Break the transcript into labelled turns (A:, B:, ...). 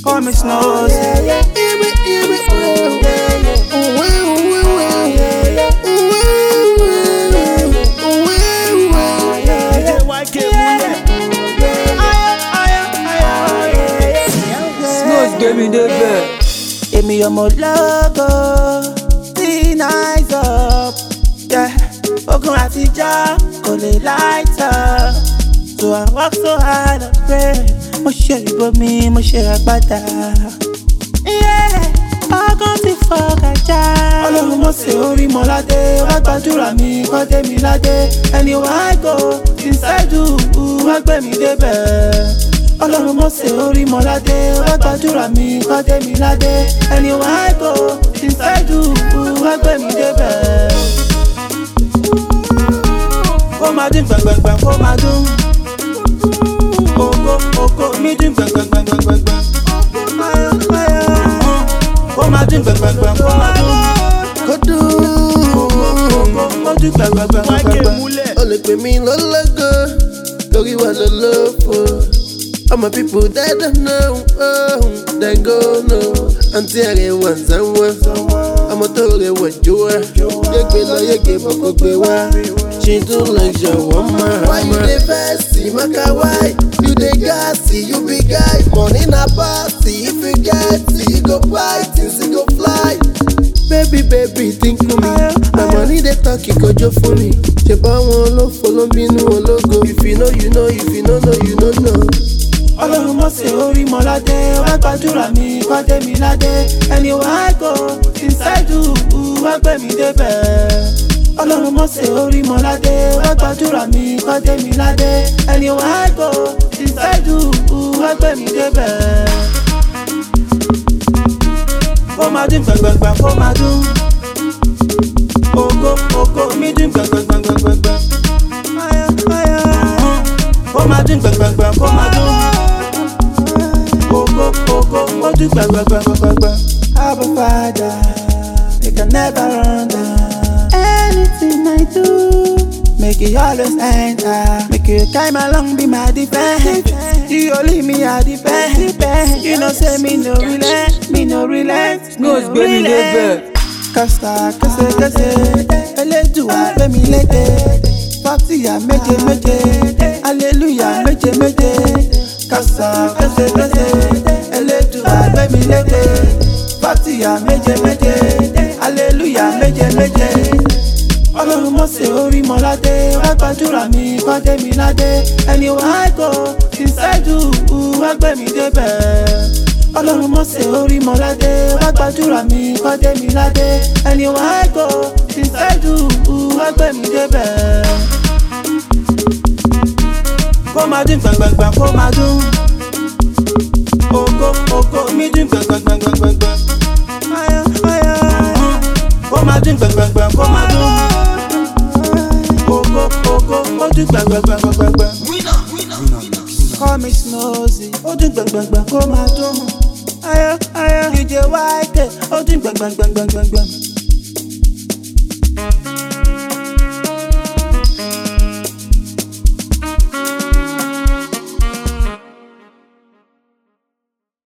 A: Call me Snows.
B: Snows gbé mi débẹ̀.
A: Èmi ọmọ lọ́gọ́ tí nice up. Yeah. Ogun àtijọ́ kò lè light up. So I work so hard and pray. Mo ṣe ìbomi, mo ṣe àgbàdà. Yeah. Ọgán ti fọ kàjá. Ọlọ́run mo ṣe orí mọ́ládé. Wá gbàdúrà mi, kọ́ dé mi ládé. Anywhere I go, inside you, wá gbé mi débẹ̀. Ọlọ́run mo ṣe orí mọ́ládé. Wá gbàdúrà mi, kọ́ dé mi ládé. Anywhere I go, inside you, wá gbé mi débẹ̀. Kó máa dín gbẹ̀ngbẹ̀ngbẹ̀ kó máa dún. Oko oko mi dín gbẹ̀ngbẹ̀ngbẹ̀ngbẹ̀ngbẹ̀. Kó máa dín gbẹ̀ngbẹ̀ngbẹ̀ kó máa dún.
C: Kodu,
A: Ó dín gbẹ̀ngbẹ̀ngbẹ̀ngbẹ̀ngbẹ̀.
C: o lè pè mí lọ́lọ́gọ́, torí wà lọ́lọ́fọ̀. All my people they don't know, oh, they go know. Àǹtí ẹ̀rẹ̀ wà ń sanwó, ọmọ tó rẹ̀ wà jó wa. Yégbé lọ yégbé bọ̀ kó gbé wá. She do like shawarma. Why you dey vex? Maka why? You dey gassy, you be guy. Money na party, if you get it, you go buy things, you go fly. Baby, baby, think for me. My money they talk, it go just for me. Ṣé báwọn ló follow bínú ológo? If you know, you know. If you no know, you no know.
A: Ọlọ́run mo ṣe orí mọ́ládé. Wá gbàdúrà mi, kọ́ dé mi ládé. Anywhere I go, inside you, wá gbé mi débẹ̀. Ọlọ́run mo ṣe orí mọ́ládé. Wá gbàdúrà mi, kọ́ dé mi ládé. Anywhere I go, inside you, wá gbé mi débẹ̀. Kó máa dín gbẹ̀ngbẹ̀ngbẹ̀ kó máa dún. Oko oko mi dín gbẹ̀ngbẹ̀ngbẹ̀ngbẹ̀ngbẹ̀. Kó máa dín gbẹ̀ngbẹ̀ngbẹ̀ kó máa dún. Oko oko ó dín gbẹ̀ngbẹ̀ngbẹ̀ngbẹ̀ngbẹ̀. Abba Father, make I never run down. Anything I do, make it always enter. Make you time along be my defense. You only me I defend. You know say me no relent, me no relent.
B: Snows gbé mi débẹ̀.
A: Kásá kẹsẹkẹsẹ, Elédùà gbé mi lédè. Fátíyà méje méje, Aleluya méje méje. Kásá kẹsẹkẹsẹ, Elédùà gbé mi lédè. Fátíyà méje méje, Aleluya méje méje. Ọlọ́run mo ṣe orí mọ́ládé, wá gbàdúrà mi, kọ́ dé mi ládé. Anywhere I go, inside you, wá gbé mi débẹ̀. Ọlọ́run mo ṣe orí mọ́ládé, wá gbàdúrà mi, kọ́ dé mi ládé. Anywhere I go, inside you, wá gbé mi débẹ̀. Kó máa dín gbẹ̀ngbẹ̀ngbẹ̀ kó máa dún. Oko oko mi dín gbẹ̀ngbẹ̀ngbẹ̀ngbẹ̀ngbẹ̀. Kó máa dín gbẹ̀ngbẹ̀ngbẹ̀ kó máa dún. Oko oko ó dín gbẹ̀ngbẹ̀ngbẹ̀ngbẹ̀ngbẹ̀. Call me Snowy, ó dín gbẹ̀ngbẹ̀ngbẹ̀ kó máa dún. Ayọ̀ ayọ̀ DJ YK, ó dín gbẹ̀ngbẹ̀ngbẹ̀ngbẹ̀ngbẹ̀.